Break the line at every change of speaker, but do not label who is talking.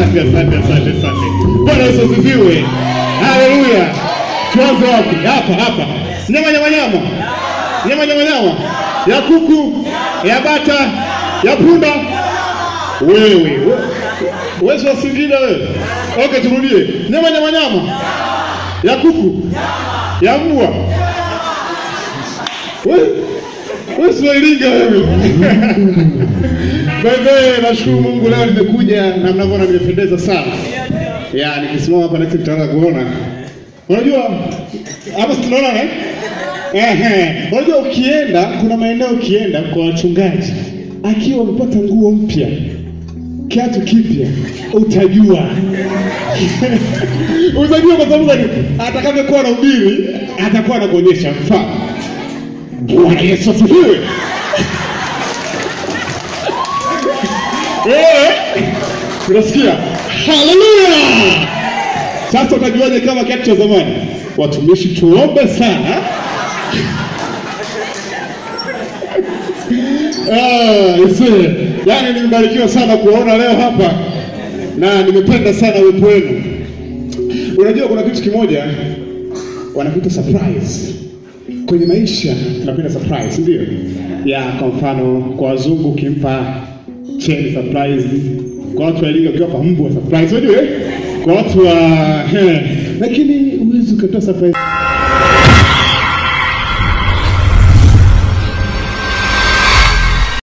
asante, asante, asante, asante. Bwana Yesu asifiwe. Haleluya. Tuanze wapi? Hapa, hapa. Nyama, nyama, nyama, nyama, nyama, nyama ya kuku, ya bata, ya punda. Wewe we- wewe si wa Singida wewe? Okay, turudie. Nyama, nyama, nyama ya kuku, ya mbwa. Wewe wewe si wa Iringa wewe. Bebe, nashukuru Mungu leo nimekuja na mnavyoona nimependeza sana. Ya, nikisimama hapa next mtaanza kuona. Unajua hapa si tunaona eh? Ehe. Unajua ukienda kuna maeneo ukienda kwa wachungaji akiwa amepata nguo mpya kiatu kipya utajua utajua kwa sababu gani? atakavyokuwa na ubiri atakuwa anakuonyesha mfano. Bwana Yesu asifiwe. Eh, unasikia? Haleluya! Sasa utajuaje kama kiatu cha zamani? Watumishi, tuombe sana. Ah, ise. Yaani nimebarikiwa sana kuwaona leo hapa na nimependa sana uwepo wenu. Unajua kuna kitu kimoja wanakuita surprise kwenye maisha tunapenda surprise, ndio ya kwa mfano kwa wazungu ukimpa cheni surprise, kwa watu wa Iringa ukiwapa mbwa surprise, unajua eh? kwa watu wa eh, lakini huwezi ukatoa surprise